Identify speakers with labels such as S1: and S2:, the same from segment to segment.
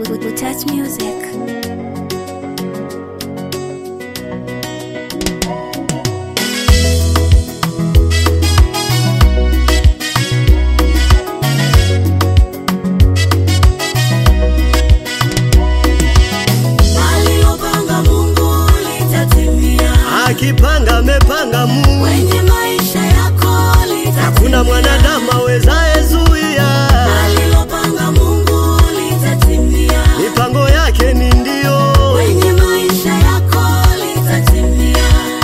S1: Touch music.
S2: Alilopanga Mungu litatimia,
S3: Akipanga amepanga Mungu,
S2: kwenye maisha yako litatimia.
S3: hakuna mwanadamu awezaye zuia.
S2: Alilopanga Mungu litatimia,
S3: Mipango yake ni ndio,
S2: kwenye maisha yako litatimia.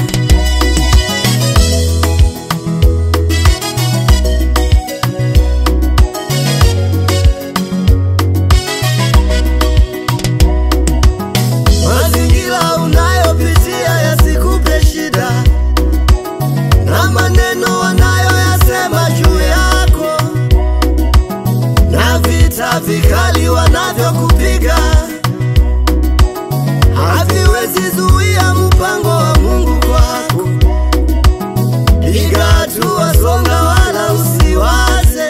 S3: mazingira unayopitia yasikupe shida, na maneno wanayoyasema juu yako, na vita vikali wanavyokupiga haviwezi zuia mpango wa Mungu kwako. Piga hatua, songa, wala usiwaze,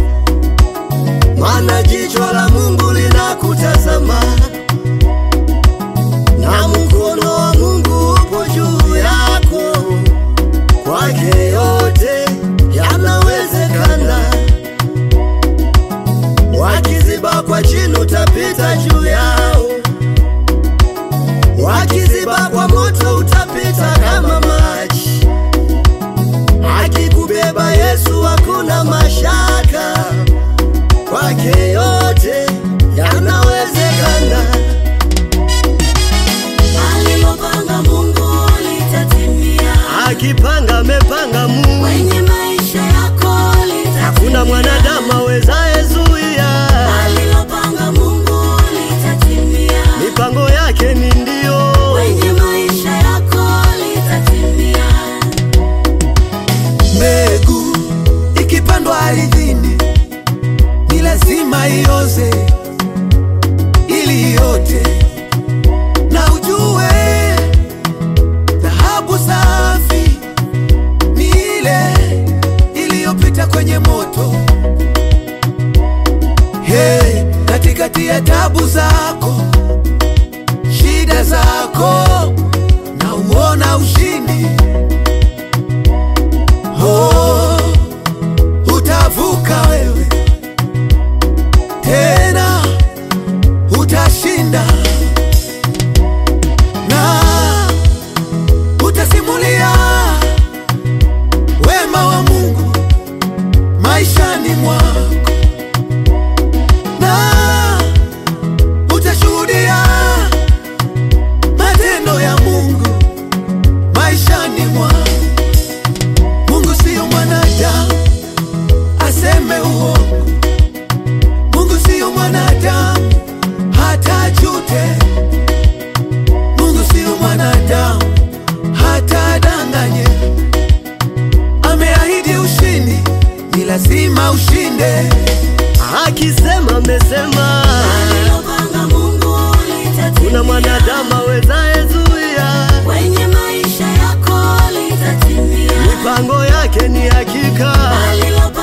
S3: maana jicho la Mungu linakutazama na mkono wa Mungu upo juu yako. Kwake yote yanawezekana. Wakiziba kwa chini, utapita juu yao. Wakiziba kwa moto, utapita kama maji. Akikubeba Yesu, hakuna mashaka. Kwake yote yanawezekana.
S2: Alilopanga Mungu litatimia,
S3: Akipanga amepanga Mungu,
S2: kwenye maisha yako litatimia.
S3: hakuna mwanadamu awezaye zuia.
S2: Alilopanga Mungu litatimia,
S3: Mipango yake ni ndio,
S2: kwenye maisha yako litatimia.
S4: Mbegu ikipandwa ardhini ni lazima ioze ili iote, na ujue dhahabu safi ni ile iliyopita kwenye moto. Hey, katikati ya tabu zako, shida zako, na uona ushindi Oh, utavuka wewe tena, utashinda na utasimulia wema wa Mungu maishani mwako, na utashuhudia matendo ya Mungu maishani mwako. Mungu siyo mwanadamu aseme uongo. Mungu siyo mwanadamu hata ajute. Mungu siyo mwanadamu hata adanganye. Ameahidi ushindi, ni lazima ushinde.
S3: akisema amesema.
S2: Alilopanga Mungu litatimia,
S3: Kuna mwanadamu awezaye zuia.
S2: kwenye maisha yako litatimia.
S3: Mipango yake ni hakika,
S2: Alilopanga